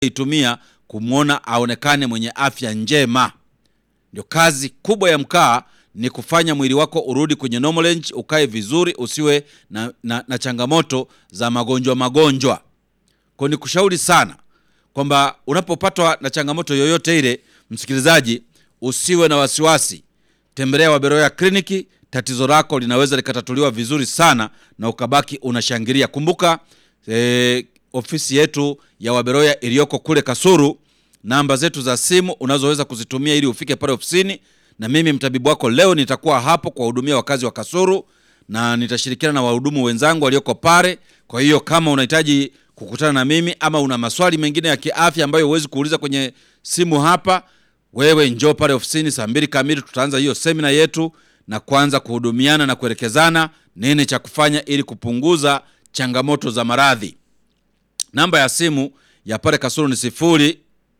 itumia kumwona aonekane mwenye afya njema. Ndio kazi kubwa ya mkaa ni kufanya mwili wako urudi kwenye normal range, ukae vizuri, usiwe na, na, na changamoto za magonjwa magonjwa. Kwa ni kushauri sana kwamba unapopatwa na changamoto yoyote ile, msikilizaji, usiwe na wasiwasi, tembelea Waberoya kliniki. Tatizo lako linaweza likatatuliwa vizuri sana na ukabaki unashangilia. Kumbuka eh, ofisi yetu ya Waberoya iliyoko kule Kasuru. Namba zetu za simu unazoweza kuzitumia ili ufike pale ofisini, na mimi mtabibu wako leo nitakuwa hapo kuwahudumia wakazi wa Kasuru na nitashirikiana na wahudumu wenzangu walioko pale. Kwa hiyo kama unahitaji kukutana na mimi ama una maswali mengine ya kiafya ambayo huwezi kuuliza kwenye simu hapa, wewe njoo pale ofisini saa mbili kamili, tutaanza hiyo semina yetu na kuanza kuhudumiana na kuelekezana nini cha kufanya ili kupunguza changamoto za maradhi. Namba ya simu ya pale Kasulu ni sifuri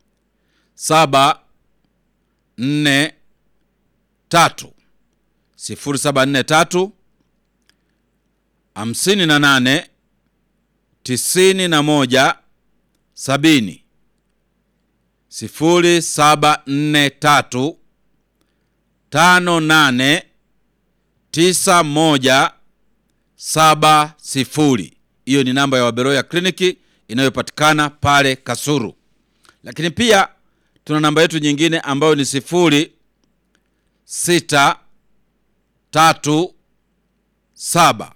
saba nne tatu sifuri saba nne tatu hamsini na nane tisini na moja sabini sifuri saba nne tatu tano nane tisa moja saba sifuri. Hiyo ni namba ya Waberoya kliniki inayopatikana pale Kasuru, lakini pia tuna namba yetu nyingine ambayo ni sifuri sita tatu saba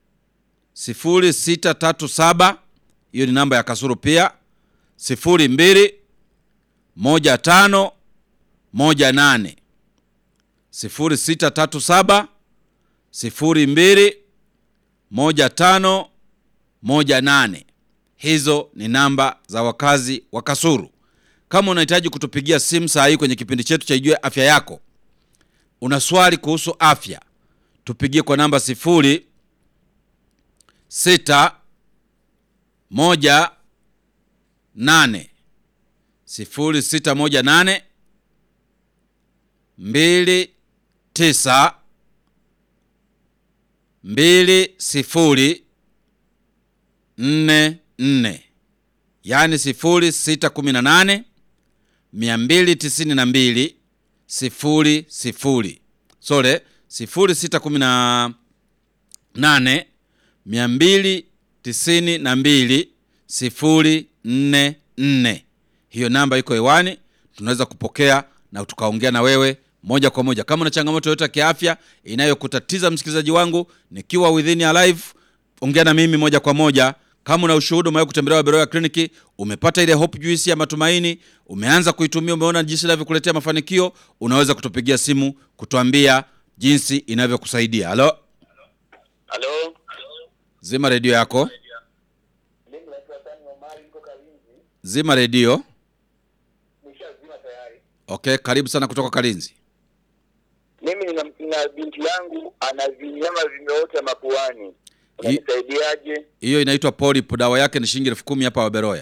sifuri sita tatu saba. Hiyo ni namba ya Kasuru pia, sifuri mbili moja tano moja nane sifuri sita tatu saba sifuri mbili moja tano moja nane. Hizo ni namba za wakazi wa Kasuru. Kama unahitaji kutupigia simu saa hii kwenye kipindi chetu cha Ijue Afya Yako, una swali kuhusu afya, tupigie kwa namba sifuri sita moja nane sifuri sita moja nane mbili tisa mbili sifuri nne nne, yaani sifuri sita kumi na nane mia mbili tisini na mbili sifuri sifuri. Sore, sifuri sita kumi na nane mia mbili tisini na mbili sifuri nne nne. Hiyo namba iko hewani, tunaweza kupokea na tukaongea na wewe moja kwa moja. Kama una changamoto yoyote ya kiafya inayokutatiza msikilizaji wangu, nikiwa within ya live, ongea na mimi moja kwa moja. Kama una ushuhuda, umewahi kutembelea Waberoya kliniki, umepata ile hope juice ya matumaini, umeanza kuitumia, umeona jinsi inavyokuletea mafanikio, unaweza kutupigia simu kutuambia jinsi inavyokusaidia. Halo, Halo. zima redio yako, Mimi naitwa Sani Omari niko Kalinzi. zima redio. Nishazima tayari. Okay, karibu sana kutoka Kalinzi. Mimi nina, nina binti yangu ana vinyama vimeota mapuani. Hi- Unanisaidiaje? Hiyo inaitwa polip, dawa yake ni shilingi elfu kumi hapa Waberoya.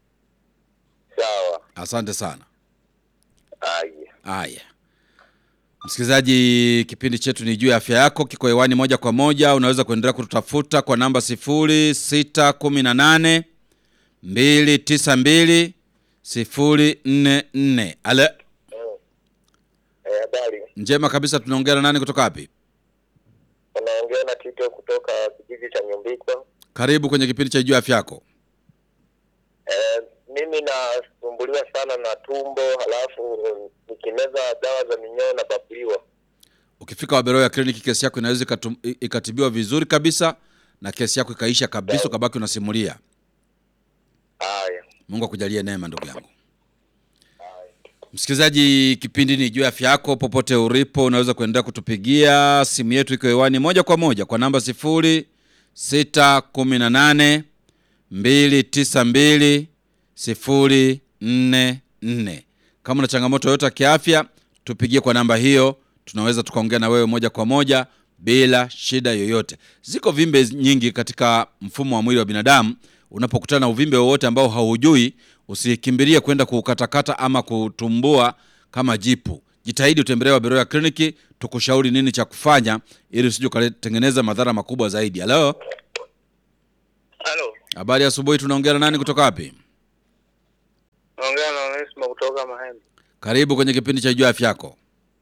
Sawa. Asante sana. Aya. Haya, msikilizaji, kipindi chetu ni juu ya afya yako, kiko hewani moja kwa moja. Unaweza kuendelea kututafuta kwa namba sifuri sita kumi na nane mbili tisa mbili sifuri nne nne. Ale, Eh, habari. njema kabisa. Tunaongea na nani kutoka wapi? Unaongea na Tito kutoka kijiji cha Nyumbikwa. Karibu kwenye kipindi cha juu ya afya yako. Eh, mimi nasumbuliwa sana na tumbo, halafu mm, nikimeza dawa za minyoo na babuliwa. Ukifika Waberoya kliniki, kesi yako inaweza ikatum- i- ikatibiwa vizuri kabisa na kesi yako ikaisha kabisa, ukabaki unasimulia. Aya. Mungu akujalie neema, ndugu yangu. Msikilizaji, kipindi ni juu ya afya yako. Popote ulipo, unaweza kuendelea kutupigia simu yetu, iko hewani moja kwa moja kwa namba sifuri sita kumi na nane mbili tisa mbili sifuri nne nne. Kama una changamoto yoyote ya kiafya, tupigie kwa namba hiyo, tunaweza tukaongea na wewe moja kwa moja bila shida yoyote. Ziko vimbe nyingi katika mfumo wa mwili wa binadamu. Unapokutana na uvimbe wowote ambao haujui, usikimbilie kwenda kuukatakata ama kutumbua kama jipu. Jitahidi utembelee Waberoya kliniki, tukushauri nini cha kufanya ili usije ukatengeneza madhara makubwa zaidi. Halo, Halo. habari ya asubuhi. Tunaongea na nani kutoka wapi? Naongea na Onesimo kutoka Mahembe. Karibu kwenye kipindi cha Jua Afya Yako.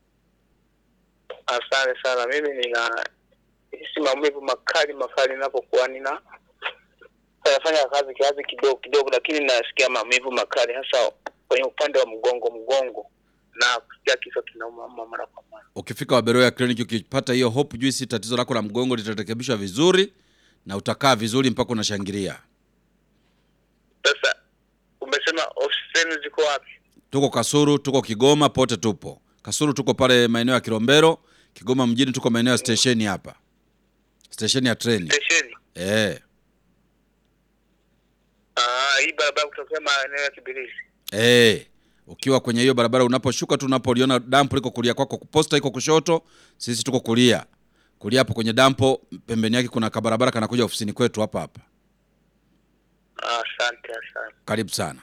Asante sana. Mimi nina hisi maumivu makali makali ninapokuwa nina nafanya kazi kiasi kidogo kidogo, lakini nasikia maumivu makali hasa kwenye upande wa mgongo mgongo, na kusikia kichwa kinauma mara kwa mara. Ukifika Waberoya Clinic ukipata hiyo Hope Juice, tatizo lako la mgongo litarekebishwa vizuri na utakaa vizuri mpaka unashangilia. Sasa umesema ofisi zenu ziko wapi? Tuko Kasuru, tuko Kigoma, pote tupo. Kasuru tuko pale maeneo ya Kilombero, Kigoma mjini tuko maeneo ya stesheni hapa, stesheni ya treni Stesheni. eh. Ah, hii barabara kutokea maeneo ya Kibirizi. Eh, ukiwa kwenye hiyo barabara unaposhuka tu unapoliona dampo liko kulia kwako, posta iko kushoto, sisi tuko kulia. Kulia hapo kwenye dampo, pembeni yake kuna kabarabara kanakuja ofisini kwetu hapa hapa. Ah, Asante, asante. Karibu sana.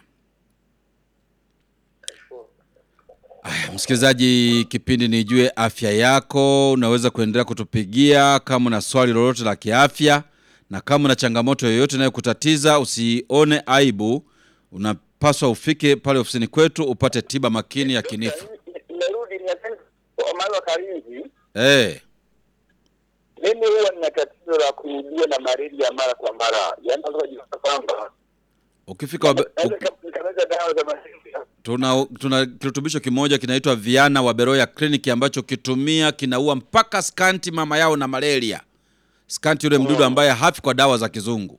Aya, msikilizaji, kipindi Nijue Afya Yako, unaweza kuendelea kutupigia kama una swali lolote la kiafya, na kama una changamoto yoyote inayokutatiza usione aibu, unapaswa ufike pale ofisini kwetu upate tiba makini ya kinifu. Nimerudi nimependa Omar wa Karinzi. Eh, Mimi huwa nina tatizo la kurudia na malaria mara kwa mara, yaani naweza kujikuta kwamba ukifika wabe, naweza uk, nika- nikameza dawa za malaria tuna, tuna kirutubisho kimoja kinaitwa Viana wa Beroya Clinic ambacho kitumia kinaua mpaka skanti mama yao na malaria. Skanti yule mdudu ambaye hafi kwa dawa za kizungu.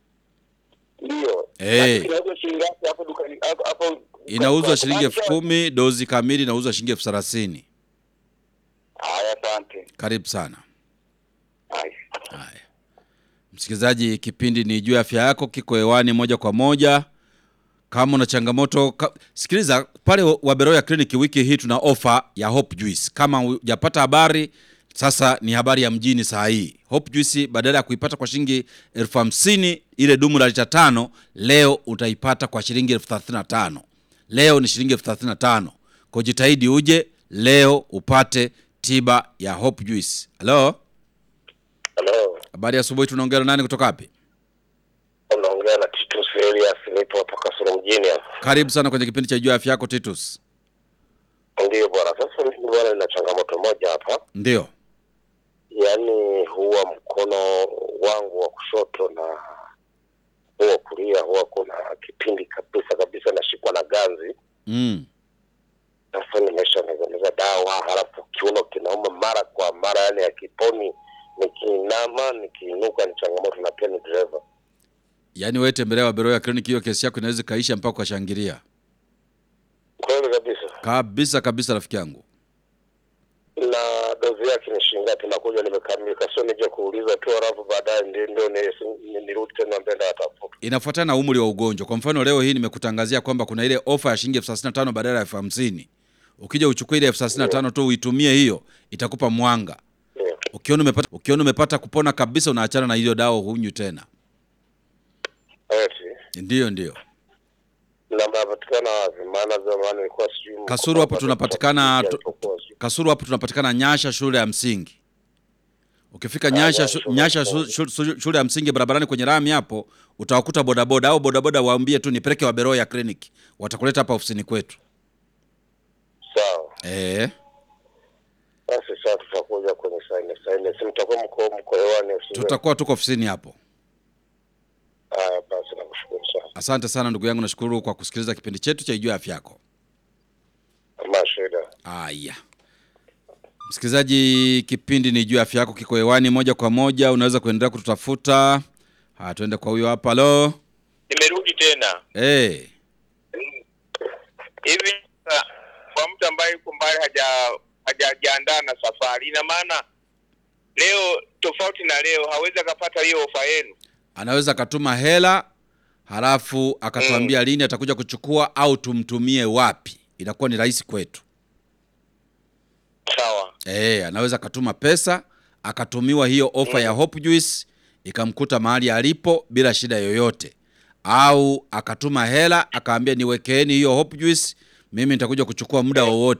ndio. Eh. Lakini Inauzwa shilingi ngapi hapo dukani hapo hapo? Inauzwa shilingi elfu Macho- kumi, dozi kamili inauzwa shilingi elfu thelathini. Haya, asante. Karibu sana. Haya. Haya, msikilizaji, kipindi ni juu ya afya yako kiko hewani moja kwa moja. Kama una changamoto ka... sikiliza pale Waberoya Clinic, wiki hii tuna ofa ya Hope Juice. Kama hujapata habari, sasa ni habari ya mjini saa hii. Hope Juice badala ya kuipata kwa shilingi elfu hamsini ile dumu la lita tano, leo utaipata kwa shilingi elfu thelathini na tano. Leo ni shilingi elfu thelathini na tano. Kwa jitahidi uje leo upate tiba ya Hope Juice. Halo? Halo. Habari ya asubuhi, tunaongea na nani kutoka wapi? Unaongea na Titus Elias nipo hapa Kasulu mjini hapa. Karibu sana kwenye kipindi cha juu ya afya yako Titus. Ndio bwana. Sasa mimi bwana nina changamoto moja hapa. Ndio. Yaani huwa mkono wangu wa kushoto na huwa kulia huwa kuna kipindi kabisa kabisa nashikwa na ganzi. Mm. Sasa nimeshameza dawa, halafu kiuno kinauma mara kwa mara, yani akiponi. Nikiinama nikiinuka ni changamoto, na pia ni dereva. Yaani wewe tembelea Waberoya Clinic, hiyo kesi yako inaweza ikaisha mpaka ukashangilia. Kweli kabisa. Kabisa kabisa rafiki yangu. Na dozi yake ni shilingi ngapi? Nakuja nimekamilika, sio nije kuuliza tu, halafu baadaye ndio ndio ni- ni- nirudi tena mbele atafuta. Inafuatana na umri wa ugonjwa. Kwa mfano leo hii nimekutangazia kwamba kuna ile ofa ya shilingi elfu thelathini na tano badala ya elfu hamsini. Ukija uchukue ile elfu thelathini na tano tu uitumie hiyo, itakupa mwanga. Ndio. Ukiona umepata ukiona umepata kupona kabisa, unaachana na hiyo dawa, hunywi tena. Eti Ndiyo, ndiyo. na mnapatikana wapi? Maana zamani nilikuwa sijui Kasuru hapo mkoa- tunapatikana tu, alipokuwa sijui. Kasuru hapo tunapatikana Nyasha shule ya msingi. Ukifika Nyasha Nyasha shu- Nyasha shule shu- shu- shule ya msingi barabarani kwenye rami hapo utawakuta bodaboda au bodaboda waambie tu nipeleke Waberoya Clinic. Watakuleta hapa ofisini kwetu. Sawa. Eh, Basi sasa tutakuja kwenye saini saini, si mtakuwa mko mko hewani usiwe. tutakuwa tuko ofisini hapo. Haya, basi nakushukuru sana. Asante sana ndugu yangu, nashukuru kwa kusikiliza kipindi chetu cha Ijua Afya Yako. Mashida. Aya, msikilizaji, kipindi ni juu ya afya yako kiko hewani moja kwa moja. Unaweza kuendelea kututafuta. Haya, tuende kwa huyo hapa. Halo, Nimerudi tena eh, hivi sasa, kwa mtu ambaye yuko mbali haja hajajiandaa na safari, ina maana leo tofauti na leo hawezi akapata hiyo ofa yenu. anaweza akatuma hela halafu akatuambia lini atakuja kuchukua au tumtumie wapi, inakuwa ni rahisi kwetu. Sawa, Eh, anaweza akatuma pesa akatumiwa hiyo ofa ya Hope Juice ikamkuta mahali alipo bila shida yoyote, au akatuma hela akaambia niwekeeni hiyo Hope Juice, mimi nitakuja kuchukua muda wowote.